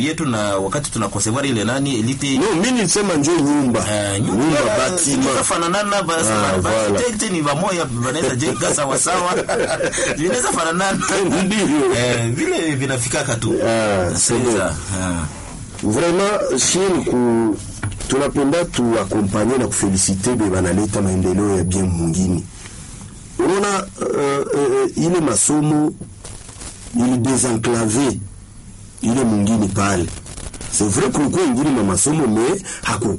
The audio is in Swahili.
bietu na wakati tunakosevoir ile nani elite no mimi nilisema njoo nyumba Eh, nyumba nyumba batima zinafananana basi Ah, ba- voilà. architect ni vamoya vanaweza jenga sawa sawa vinaweza fananana Ndiyo. eh, vile vinafikaka tu Ah, c'est bon. Sasa, ah. vraiment shie ni ku tunapenda tuakompanye na kufelisite be banaleta maendeleo ya bien mwingine unaona uh, uh, ile masomo ili desenclave ile mwingine pale c'est vrai kulikuwa ingine ma masomo me haku